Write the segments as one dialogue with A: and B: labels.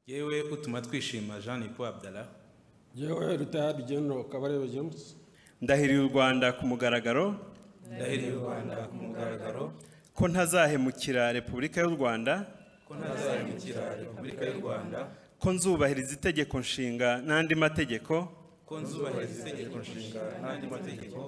A: yewe utuma twishima jean paul abdallah
B: yewe rutayadi genero kabarebe james
C: ndahiriye u rwanda ku mugaragaro
A: ndahiriye u rwanda ku mugaragaro
C: ko ntazahemukira repubulika y'u rwanda
A: ko ntazahemukira repubulika y'u rwanda
C: ko nzubahiriza itegeko nshinga n'andi mategeko
A: ko nzubahiriza itegeko nshinga n'andi mategeko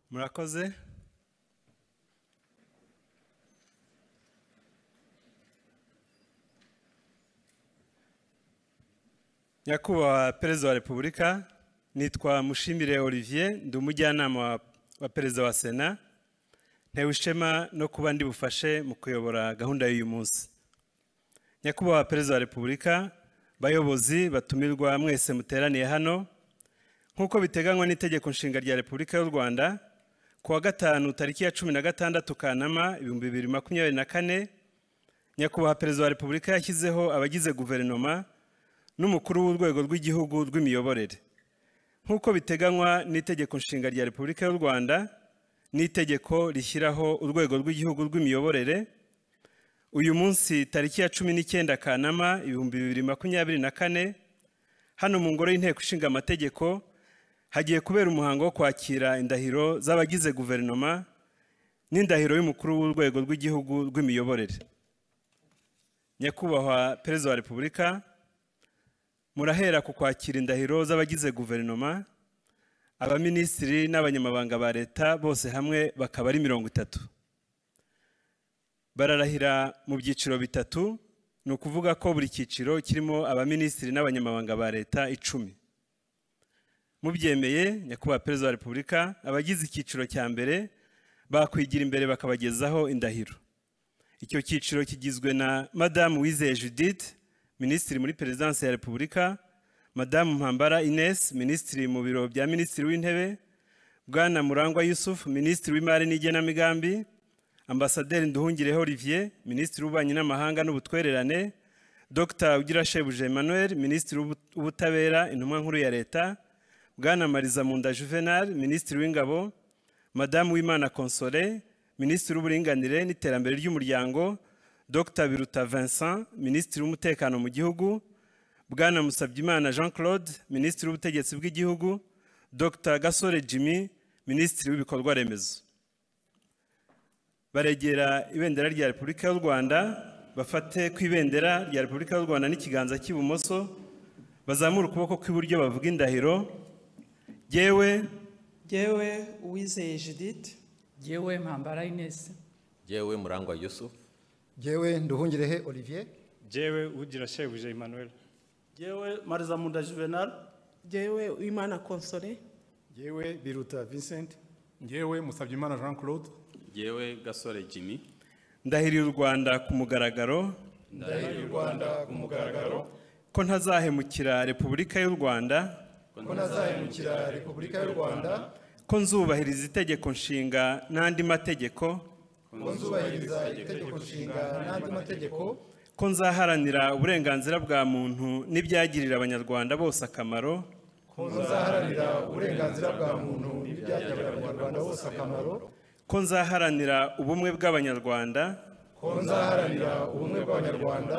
C: murakoze nyakubahwa perezida wa repubulika nitwa mushimire olivier ndi umujyanama wa- wa perezida wa sena ntewe ishema no kuba ndi bufashe mu kuyobora gahunda y'uyu munsi nyakubahwa perezida wa repubulika bayobozi batumirwa mwese muteraniye hano nk'uko biteganywa n'itegeko nshinga rya repubulika y'u rwanda ku wa gatanu tariki ya cumi na gatandatu kanama ibihumbi bibiri makumyabiri na kane nyakubahwa perezida wa repubulika yashyizeho abagize guverinoma n'umukuru w'urwego rw'igihugu rw'imiyoborere nk'uko biteganywa n'itegeko nshinga rya repubulika y'u rwanda n'itegeko rishyiraho urwego rw'igihugu rw'imiyoborere uyu munsi tariki ya cumi n'icyenda kanama ibihumbi bibiri makumyabiri na kane hano mu ngoro y'inteko ishinga amategeko hagiye kubera umuhango wo kwakira indahiro z'abagize guverinoma n'indahiro y'umukuru w'urwego rw'igihugu rw'imiyoborere nyakubahwa perezida wa repubulika murahera ku kwakira indahiro z'abagize guverinoma abaminisitiri n'abanyamabanga ba leta bose hamwe bakaba ari mirongo itatu bararahira mu byiciro bitatu ni ukuvuga ko buri cyiciro kirimo abaminisitiri n'abanyamabanga ba leta icumi mubyemeye nyakubahwa perezida wa repubulika abagize icyiciro cya mbere bakwigira imbere bakabagezaho indahiro icyo cyiciro kigizwe na madamu wizeye judith minisitiri muri perezidansi ya repubulika madamu mpambara ines minisitiri mu biro bya minisitiri w'intebe bwana murangwa yusuf minisitiri w'imari n'igenamigambi ambasaderi nduhungireho olivier minisitiri w'ububanyi n'amahanga n'ubutwererane dr ugirashebuje emmanuel minisitiri w'ubu- w'ubutabera intumwa nkuru ya leta bwana mariza munda juvenal minisitiri w'ingabo madamu w'imana console minisitiri w'uburinganire n'iterambere ry'umuryango dr biruta vincent minisitiri w'umutekano mu gihugu bwana musabyimana jean claude minisitiri w'ubutegetsi bw'igihugu dr gasore jimmy minisitiri w'ibikorwa remezo baregera ibendera rya repubulika y'u rwanda bafate ku ibendera rya repubulika y'u rwanda n'ikiganza cy'ibumoso bazamure ukuboko kw'iburyo bavuga indahiro yewe
D: Jyewe uwizeye Judith
E: Jewe Mpambara Ines,
F: yewe murangwa yusuf
G: jyewe nduhungirehe olivier
H: jewe ugira shebuja emmanuel
I: yewe marizamunda juvenal
D: Jyewe Uwimana Console
G: jyewe biruta vincent
J: njyewe musabyimana jean claude
F: yewe gasore jimmy
C: ndahiriye u rwanda ku mugaragaro
F: ndahiriye u rwanda ku mugaragaro
C: ko ntazahemukira repubulika y'u rwanda
F: ko ntazahemukira
G: repubulika y'u rwanda
C: ko nzubahiriza itegeko nshinga n'andi mategeko
G: ko nzubahiriza itegeko nshinga n'andi mategeko
C: ko nzaharanira uburenganzira bwa muntu n'ibyagirira abanyarwanda bose akamaro
G: ko nzaharanira uburenganzira bwa muntu n'ibyagirira abanyarwanda bose akamaro
C: ko nzaharanira ubumwe bw'abanyarwanda
G: ko nzaharanira ubumwe bw'abanyarwanda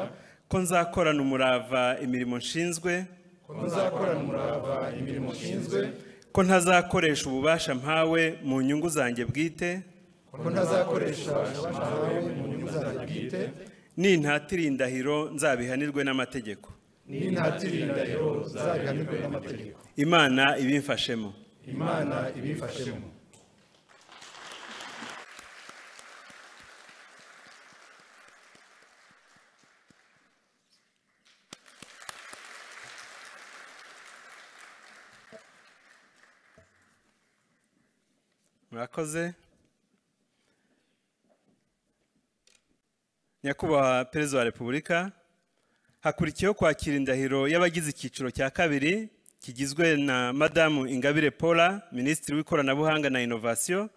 C: ko nzakorana umurava imirimo nshinzwe
G: ko nzakorana umurava imirimo nshinzwe
C: ko ntazakoresha ububasha mpawe mu nyungu zanjye bwite
G: ko ntazakoresha abashamawe mu nyungu zanjye bwite
C: nintatira indahiro nzabihanirwe n'amategeko
G: n'intatira indahiro zabihanirwe n'amategeko
C: imana ibimfashemo
G: imana ibifashemo
C: murakoze nyakubahwa perezida wa repubulika hakurikiyeho kwakira indahiro y'abagize icyiciro cya kabiri kigizwe na madamu ingabire paula minisitiri w'ikoranabuhanga na inovasiyo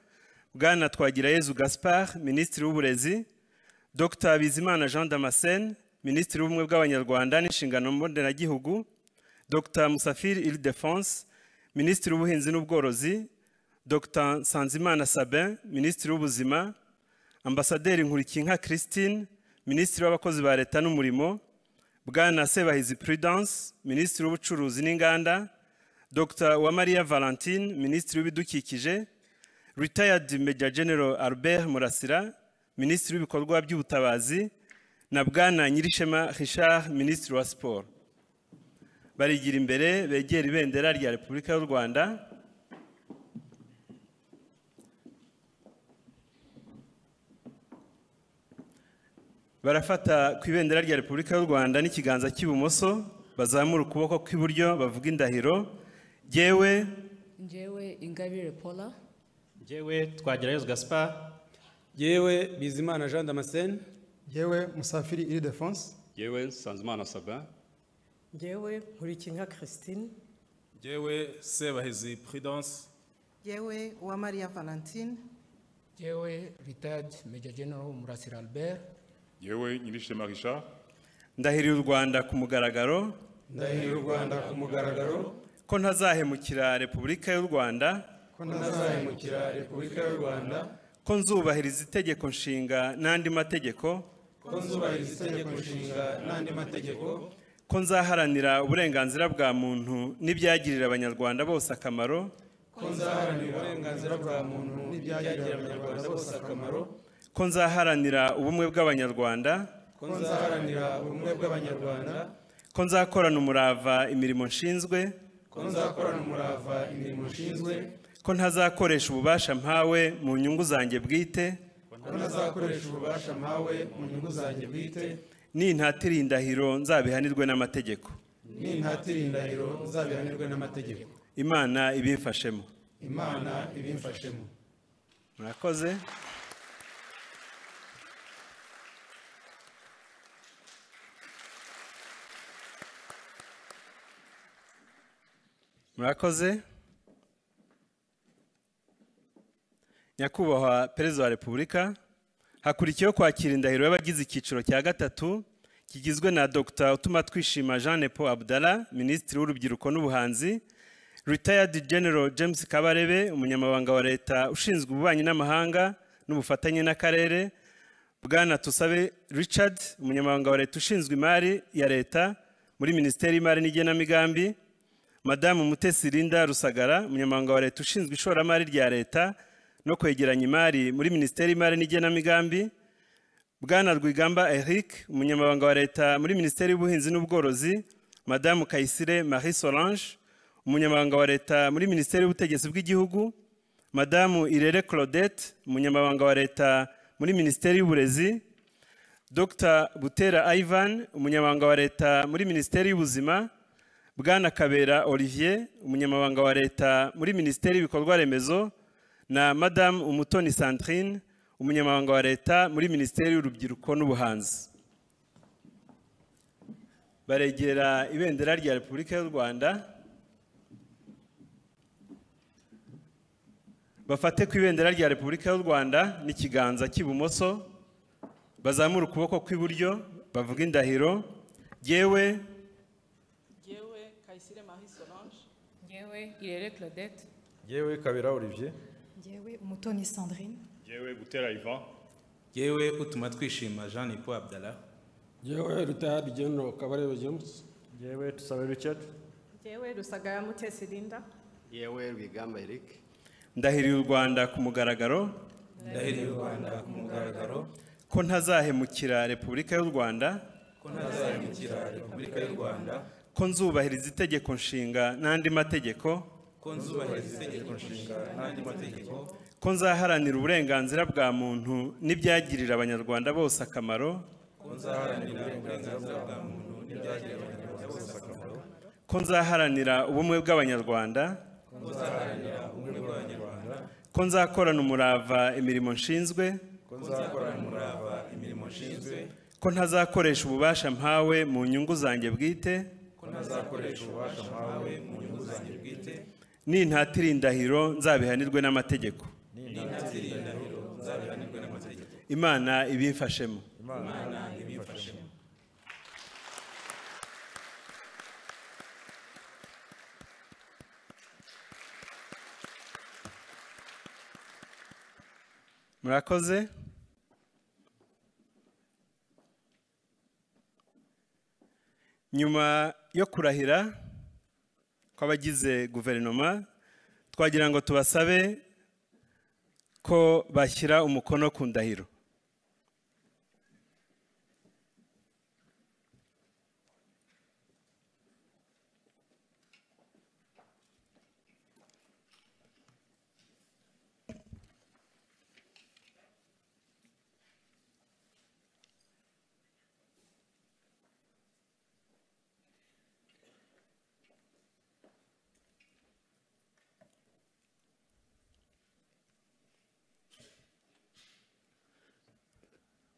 C: bwana twagirayezu gaspard minisitiri w'uburezi dr bizimana jean damascene minisitiri w'ubumwe bw'abanyarwanda n'inshingano mboneragihugu dr musafiri ildefonse minisitiri w'ubuhinzi n'ubworozi dr nsanzimana sabin minisitiri w'ubuzima ambasaderi nkurikiyinka christine minisitiri w'abakozi ba leta n'umurimo bwana sebahizi prudence minisitiri w'ubucuruzi n'inganda dr uwamariya valentine minisitiri w'ibidukikije retired major general albert murasira minisitiri w'ibikorwa by'ubutabazi na bwana nyirishema richard minisitiri wa siporo barigira imbere begera ibendera rya repubulika y'u rwanda barafata ku ibendera rya repubulika y'u rwanda n'ikiganza cy'ibumoso bazamura ukuboko kw'iburyo bavuga indahiro yewe
K: njyewe ingabire paula
L: Jewe twagirayo Gaspard
B: yewe bizimana jean damascene
G: yewe musafiri iridefonse
H: yewe nsanzimana sabin
D: njyewe nkurikinka christine
J: Jewe Sebahizi Prudence.
M: yewe uwamariya valentine
N: yewe retired major general murasira albert
F: yewe nyirishema richard
C: ndahirira u rwanda ku mugaragaro
B: ndahirira u rwanda ku mugaragaro
C: ko ntazahemukira repubulika y'u rwanda
B: ko ntazahemukira repubulika y'u rwanda
C: ko nzubahiriza itegeko nshinga n'andi mategeko
B: ko nzubahiriza itegeko nshinga n'andi mategeko
C: ko nzaharanira uburenganzira bwa muntu n'ibyagirira abanyarwanda bose akamaro
B: ko nzaharanira uburenganzira bwa muntu n'ibyagirira abanyarwanda bose akamaro
C: ko nzaharanira ubumwe bw'abanyarwanda
B: ko nzaharanira ubumwe bw'abanyarwanda
C: ko nzakorana umurava imirimo nshinzwe
B: ko nzakorana umurava imirimo nshinzwe
C: ko ntazakoresha ububasha mpawe mu nyungu zanjye bwite
B: ko ntazakoresha ububasha mpawe mu nyungu zanjye bwite
C: nintatira indahiro nzabihanirwe n'amategeko
B: nintatira indahiro nzabihanirwe n'amategeko
C: imana ibimfashemo
B: imana ibimfashemo
C: murakoze murakoze nyakubahwa perezida wa repubulika hakurikiyeho kwakira indahiro y'abagize icyiciro cya gatatu kigizwe na dr utuma twishima jean paul abdala minisitiri w'urubyiruko n'ubuhanzi retired general james kabarebe umunyamabanga wa leta ushinzwe ububanyi n'amahanga n'ubufatanye n'akarere bwana tusabe richard umunyamabanga wa leta ushinzwe imari ya leta muri minisiteri y'imari n'igenamigambi madamu mutesi linda rusagara umunyamabanga wa leta ushinzwe ishoramari rya leta no kwegeranya imari muri minisiteri y'imari n'igenamigambi bwana rwigamba eric umunyamabanga wa leta muri minisiteri y'ubuhinzi n'ubworozi madamu kayisire marie solange umunyamabanga wa leta muri minisiteri y'ubutegetsi bw'igihugu madamu irere claudette umunyamabanga wa leta muri minisiteri y'uburezi dr butera ivan umunyamabanga wa leta muri minisiteri y'ubuzima bwana kabera olivier umunyamabanga wa leta muri minisiteri y'ibikorwa remezo na madamu umutoni sandrine umunyamabanga wa leta muri minisiteri y'urubyiruko n'ubuhanzi baregera ibendera rya repubulika y'u rwanda bafate ku ibendera rya repubulika y'u rwanda n'ikiganza cy'ibumoso bazamure ukuboko kw'iburyo bavuga indahiro yewe
O: Yewe Kayisire Marie Solange.
K: Yewe Irere Claudette.
P: yewe kabera olivier
Q: yewe umutoni sandrine
F: yewe gutera ivan
A: yewe utuma twishima jean nipo abdallah
B: yewe retired general kabarebe james
G: yewe tusabe richard
O: Yewe Rusagara Mutesi Linda.
R: yewe rwigamba eric
C: ndahiriye u rwanda ku mugaragaro
A: ndahiriye u rwanda ku mugaragaro
C: ko ntazahemukira repubulika y'u rwanda
A: ko ntazahemukira repubulika y'u rwanda
C: ko nzubahiriza itegeko nshinga n'andi mategeko
A: ko nzubahiriza itegeko nshinga n'andi mategeko
C: ko nzaharanira uburenganzira bwa muntu n'ibyagirira abanyarwanda bose akamaro
A: ko nzaharanira uburenganzira bwa muntu n'ibyagirira abanyarwanda bose akamaro
C: ko nzaharanira ubumwe bw'abanyarwanda
A: ko nzaharanira ubumwe bw'abanyarwanda
C: ko nzakorana umurava imirimo nshinzwe
A: ko nzakorana umurava imirimo nshinzwe
C: ko ntazakoresha ububasha mpawe mu nyungu zanjye bwite
A: ko ntazakoresha ububasha mpawe mu nyungu zanjye bwite
C: nintatira indahiro nzabihanirwe n'amategeko
A: nintatira indahiro nzabihanirwe n'amategeko
C: imana ibimfashemo
A: imana ibimfashemo
C: murakoze nyuma yo kurahira kw'abagize guverinoma twagira ngo tubasabe ko bashyira umukono ku ndahiro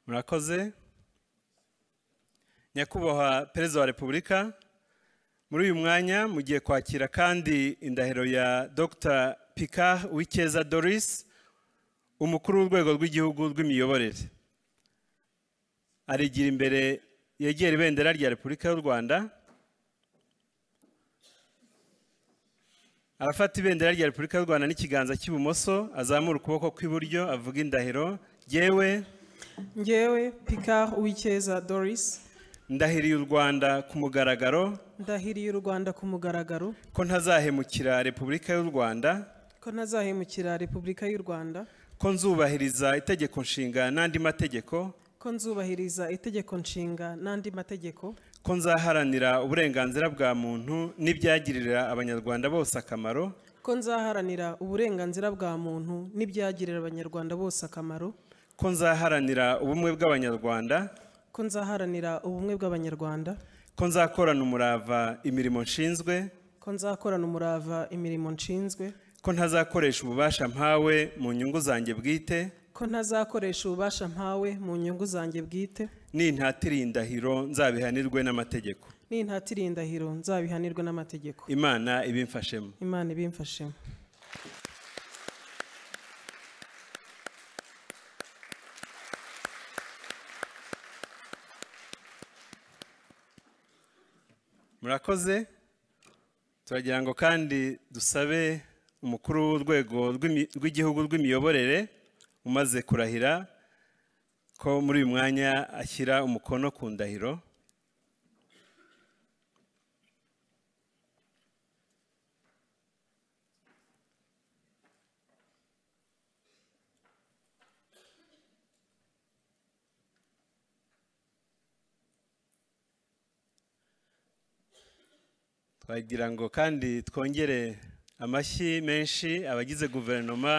C: murakoze nyakubahwa perezida wa repubulika muri uyu mwanya mugiye kwakira kandi indahiro ya dr pika wikeza doris umukuru w'urwego rw'igihugu rw'imiyoborere arigira imbere yegera ibendera rya repubulika y'u rwanda arafata ibendera rya repubulika y'u rwanda n'ikiganza cy'ibumoso azamura ukuboko kw'iburyo avuga indahiro yewe
O: Ngewe Picard Uwikeza Doris.
C: ndahiriye u rwanda ku mugaragaro
O: Ndahiriye u Rwanda ku mugaragaro
C: ko ntazahemukira repubulika y'u rwanda
O: ko ntazahemukira Repubulika y'u Rwanda
C: ko nzubahiriza itegeko nshinga n'andi mategeko
O: ko nzubahiriza itegeko nshinga n'andi mategeko
C: ko nzaharanira uburenganzira bwa muntu n'ibyagirira abanyarwanda bose akamaro
O: ko nzaharanira uburenganzira bwa muntu n'ibyagirira abanyarwanda bose akamaro
C: ko nzaharanira ubumwe bw'abanyarwanda
O: ko nzaharanira ubumwe bw'abanyarwanda
C: ko nzakorana umurava imirimo nshinzwe
O: ko nzakorana umurava imirimo nshinzwe
C: ko ntazakoresha ububasha mpawe mu nyungu zanjye bwite
O: ko ntazakoresha ububasha mpawe mu nyungu zanjye bwite
C: nintatira indahiro nzabihanirwe n'amategeko
O: nintatira indahiro nzabihanirwe n'amategeko
C: imana ibimfashemo
O: imana ibimfashemo
C: murakoze turagira ngo kandi dusabe umukuru w'urwego rw'igihugu rw'imiyoborere umaze kurahira ko muri uyu mwanya ashyira umukono ku ndahiro twagira ngo kandi twongere amashyi menshi abagize guverinoma